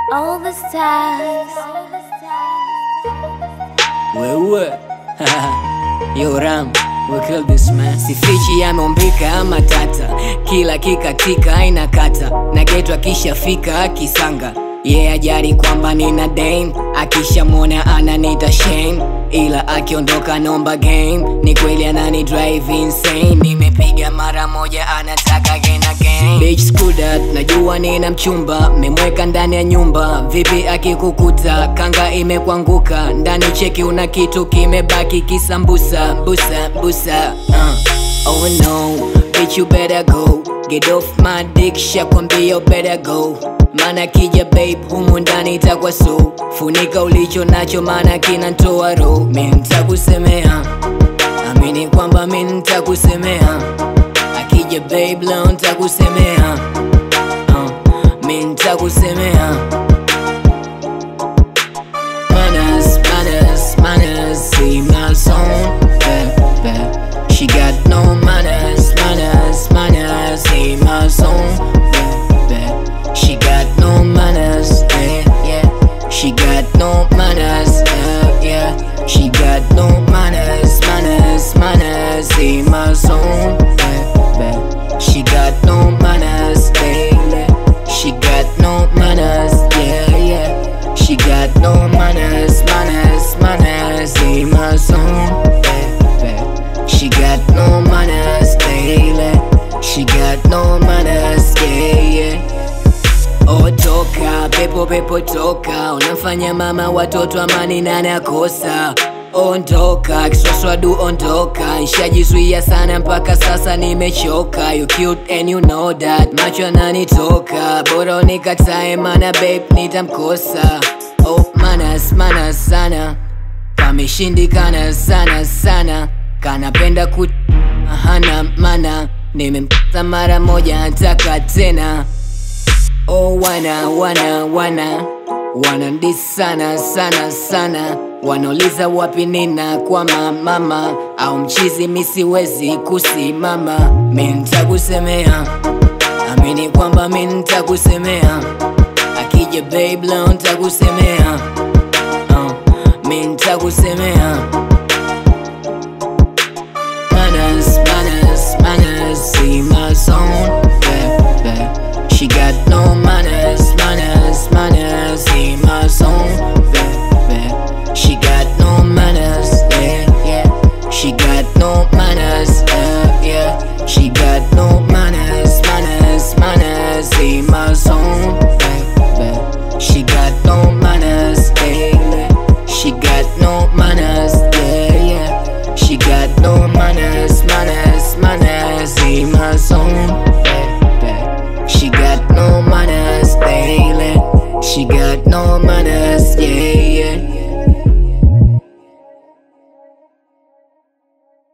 all the stars. Wewe Yo Ram, we kill this man Sifichi yameombika matata Kila kikatika aina kata Na geto akishafika kisanga Ye yeah, ajari kwamba nina dame Akishamwona ananita shame Ila akiondoka nomba game Ni kweli anani drive insane Nimepiga mara moja anataka again again Bitch screw that, najua nina mchumba Memweka ndani ya nyumba Vipi akikukuta Kanga imekwanguka Ndani cheki una kitu kimebaki kisambusa Busa, busa uh. Oh no, bitch you better go Get off my dick, shakwambia you better go Mana kija babe, humu ndani itakuwa so Funika ulicho nacho mana kinantoa roho Mi nitakusemea Amini kwamba mi nitakusemea Akija babe leo nitakusemea uh, Mi nitakusemea Manners, manners, manners See my song, baby She got no manners, manners, manners See my song, baby She got no manners, yeah, yeah She got no manners, yeah, yeah She got no manners, manners, manners See my song, baby She got no manners, yeah, yeah She got no manners, yeah, yeah She got no manners, manners, manners See my song, baby She got no manners, daily She got no manners, yeah, yeah Oh toka, pepo pepo toka Unamfanya mama watoto amani nani akosa Ondoka, kiswaswadu ondoka Nshajizuia sana mpaka sasa nimechoka You cute and you know that Macho yananitoka Bora unikatae mana babe nitamkosa Oh manas, manas sana Kameshindikana sana sana Kanapenda ku hana mana Nimempata mara moja nataka tena Oh wana wana wana wanandis sana sana sana wanauliza wapi nina kwa mama au mchizi misiwezi kusimama mi ntakusemea amini kwamba mi ntakusemea akija babe leo ntakusemea uh, mi ntakusemea manners manners manners see my song baby she got no manners manners manners see my song baby she got no manners yeah yeah she got no manners yeah yeah she got no manners manners manners see my song baby she got no manners yeah she got no manners yeah yeah she got no manners manners manners see my song baby she got no manners daily she got no manners yeah yeah